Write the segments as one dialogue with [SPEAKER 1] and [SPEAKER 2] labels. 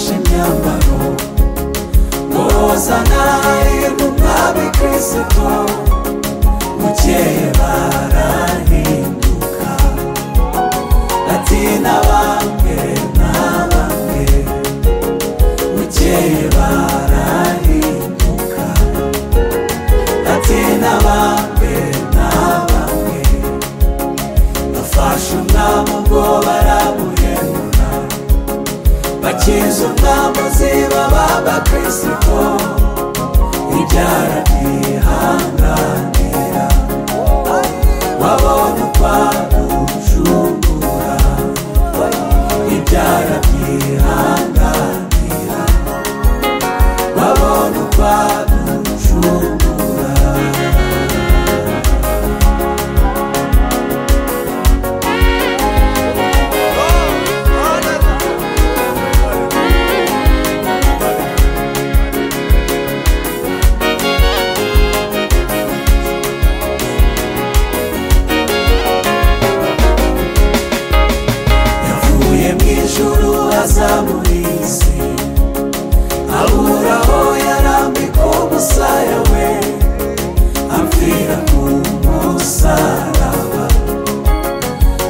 [SPEAKER 1] imyambaro ngoza nawe mu mwami kirisito bukeye barahinduka ati na bamwe na bamwe bukeye barahinduka ati na bamwe na bamwe bafashe umwami ubwo baramuhemura bakiza umwami uziba b'abakristo ibyara byihanganira wabonye ukwagucungura ibyara byihanganira wabonye ukwagucungura yavuye mu ijuru aza muri iyi si abura aho yarambika umusaya we apfira ku musaraba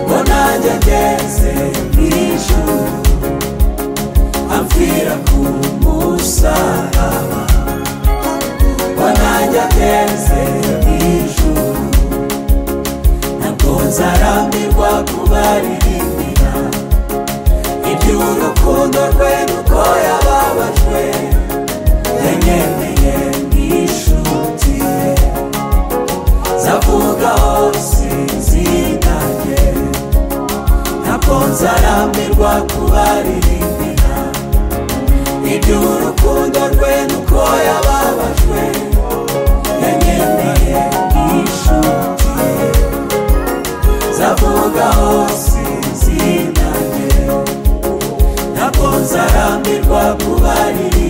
[SPEAKER 1] ngo nanjye ageze mu ijuru apfira ku musaraba ngo nanjye ageze mu ijuru ntabwo nzarambirwa kubaririmbira iby'urukundo rwe nuko yababajwe yanyemeye nk'inshuti ye zavuga hose izina rye ntabwo nzarambirwa kubaririmbira iby'urukundo rwe nuko yababajwe yanyemeye nk'inshuti ye zavuga hose izina rye ntabwo nzarambirwa kubaririmbira